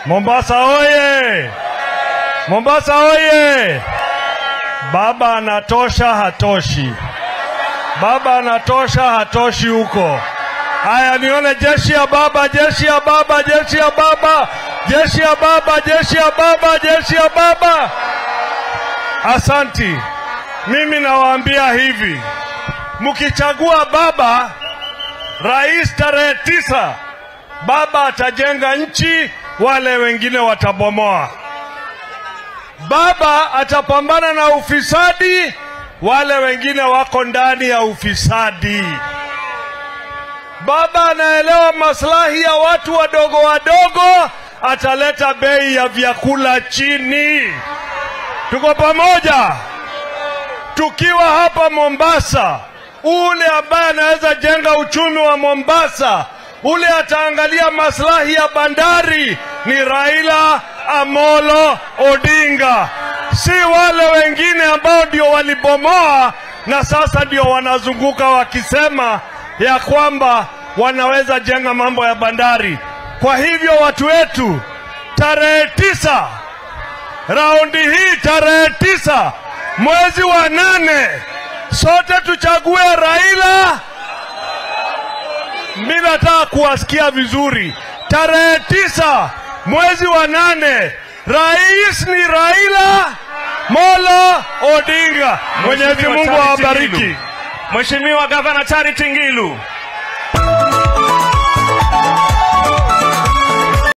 Mombasa oye! Mombasa oye! Baba anatosha, hatoshi. Baba anatosha, hatoshi huko. Haya, nione jeshi ya baba, jeshi ya baba, jeshi ya baba, jeshi ya baba, jeshi ya baba, jeshi ya baba. Asanti. Mimi nawaambia hivi, mkichagua baba rais tarehe tisa, baba atajenga nchi, wale wengine watabomoa. Baba atapambana na ufisadi, wale wengine wako ndani ya ufisadi. Baba anaelewa maslahi ya watu wadogo wadogo, ataleta bei ya vyakula chini. Tuko pamoja. Tukiwa hapa Mombasa, ule ambaye anaweza jenga uchumi wa Mombasa, ule ataangalia maslahi ya bandari ni Raila Amolo Odinga, si wale wengine ambao ndio walibomoa na sasa ndio wanazunguka wakisema ya kwamba wanaweza jenga mambo ya bandari. Kwa hivyo watu wetu, tarehe tisa, raundi hii tarehe tisa mwezi wa nane, sote tuchague Raila. Mi nataka kuwasikia vizuri, tarehe tisa mwezi wa nane, rais ni Raila Molo Odinga. Mwenyezi Mheshimiwa Mungu Charity awabariki. Ngilu. Mheshimiwa Gavana Charity Ngilu.